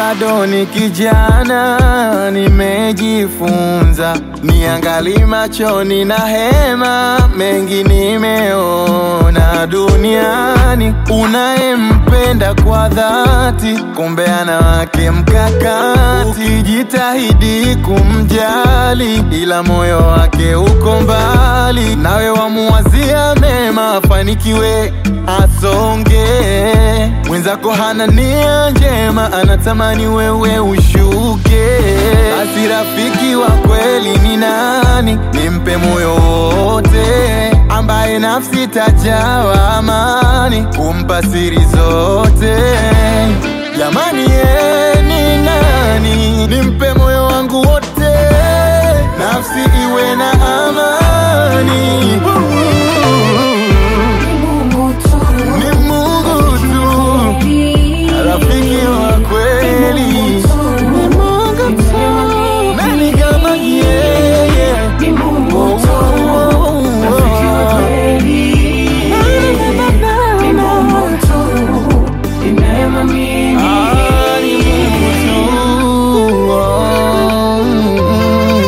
bado ni kijana, nimejifunza niangali machoni na hema, mengi nimeona duniani. Unayempenda kwa dhati, kumbe ana wake mkakati, ukijitahidi kumjali, ila moyo wake uko mbali, nawe wamuwazia mema, afanikiwe asonge. Mwenzako hana nia njema, anatamani wewe ushuke. Basi rafiki wa kweli ni nani? Nimpe moyo wote, ambaye nafsi tajawa amani, kumpa siri zote. Jamani, ye ni nani? Nimpe moyo wangu wote, nafsi iwe na amani. Ni Mungu tu, rafiki wa kweli. Ni Mungu tu, nani kama yeye? Oh, oh, oh, oh. Ah, ni Mungu tu, oh, mm.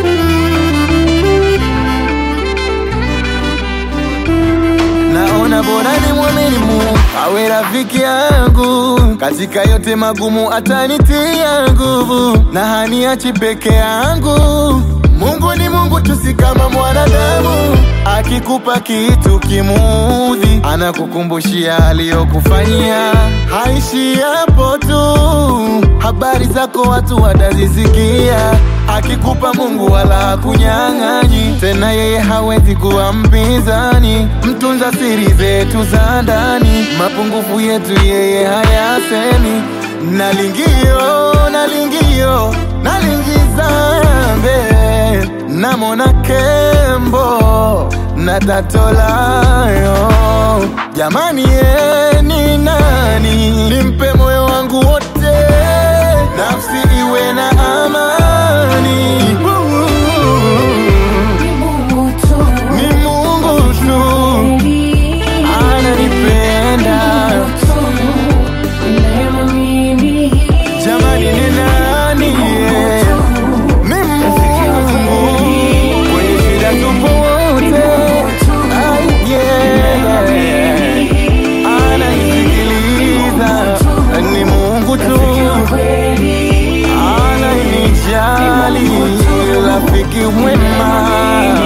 Naona bora ni mwamini Mungu awe rafiki yangu katika yote magumu, atanitia nguvu na haniachi peke yangu. Mungu ni Mungu tu, si kama mwanadamu. Akikupa kitu kimuudhi, anakukumbushia aliyokufanyia. Haishi hapo tu, habari zako watu watazisikia. Akikupa Mungu wala hakunyang'anyi, tena yeye hawezi kuwa mpinzani. Mtunza siri zetu za ndani, mapungufu yetu yeye hayasemi. Nalingio, nalingio, nalingizambe namona kembo na tatolayo. Jamani, ye ni nani? Nimpe moyo wangu wote, nafsi iwe na amani. Ni Mungu tu ananipenda. Jamani, ni nani? ye? Ni Mungu kwenye shida tupo wote. Ai, yeah. Ananisikiliza, ni Mungu tu ananijali, rafiki mwema